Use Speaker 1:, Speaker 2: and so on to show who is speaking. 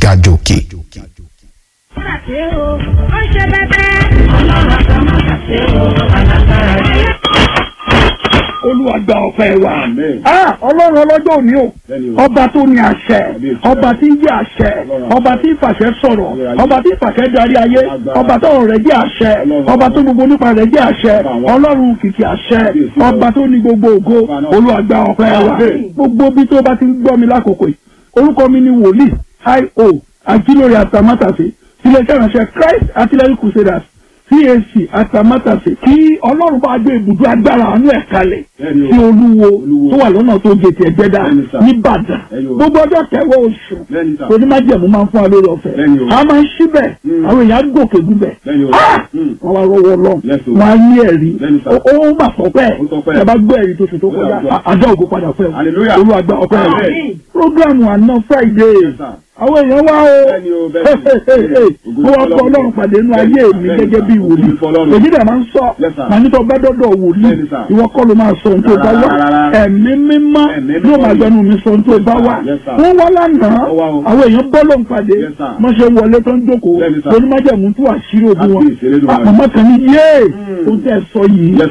Speaker 1: àjò òkè.
Speaker 2: ṣe o ó ṣe bẹbẹ. ọlọ́run àgbà má ṣe o alágbára yẹ.
Speaker 3: olúwa gba ọpẹ́ wa ah ọlọ́run ọlọ́jọ́ òní o ọba tó ní àṣẹ ọba tí ń jẹ́ àṣẹ ọba tí ń fàṣẹ sọ̀rọ̀ ọba tí ń fàṣẹ darí ayé ọba tọrọ rẹ̀ jẹ́ àṣẹ ọba tó gbogbo nípa rẹ̀ jẹ́ àṣẹ ọlọ́run kìkì àṣẹ ọba tó ní gbogbo ògo olúwa gba ọpẹ́ wa gbogbo bí tó bá ti ń gbọ́ mi lákòókò yìí orúkọ mi ni wòlíì io ajílórí àtàmátàsé iléeṣẹ́ ìránṣẹ́ Christ Artillery Crusaders CAC àtàmátàsé kí ọlọ́run bá gbé ibùdó agbára àánú ẹ̀ kalẹ̀ sí olúwo tó wà lọ́nà tó gètè ẹ̀gbẹ́dà nìbàdàn gbogbo ọjọ́ kẹwàá oṣù onímájẹ̀mú máa ń fún wa lórí ọ̀fẹ́ a máa ń síbẹ̀ àwọn èèyàn gòkè gúbẹ̀ wọ́n wá rọwọ́ lọ wọ́n á ní ẹ̀rí ó mà sọ́pẹ́ ẹ bá gbọ́ ẹ̀rí tó ṣe tó kọjá àjọ ògo padà fẹ́ olúwàgbà ọpẹ́ rẹ̀ programu àná Friday àwọn èèyàn wá o mo wá bọ ọlọ́run pàdé inú ayé mi gẹ́gẹ́ bí wòlíì èyí dẹ̀ máa ń sọ màá nítorí bá dọ́dọ̀ wòlíì ìwọ kọ́ ló máa sọ ohun tó bá wà ẹ̀mí mímọ́ yóò máa gbẹnu mi sọ ohun tó bá wà wọ́n wá lánàá àwọn èèyàn bọ́ lóun pàdé wọ́n ṣe wọlé tó ń jókòó lónímájẹ̀mú tó àṣírí òbí wọn àpamọ́ kan ní yéé ohun tẹ́ ẹ sọ yìí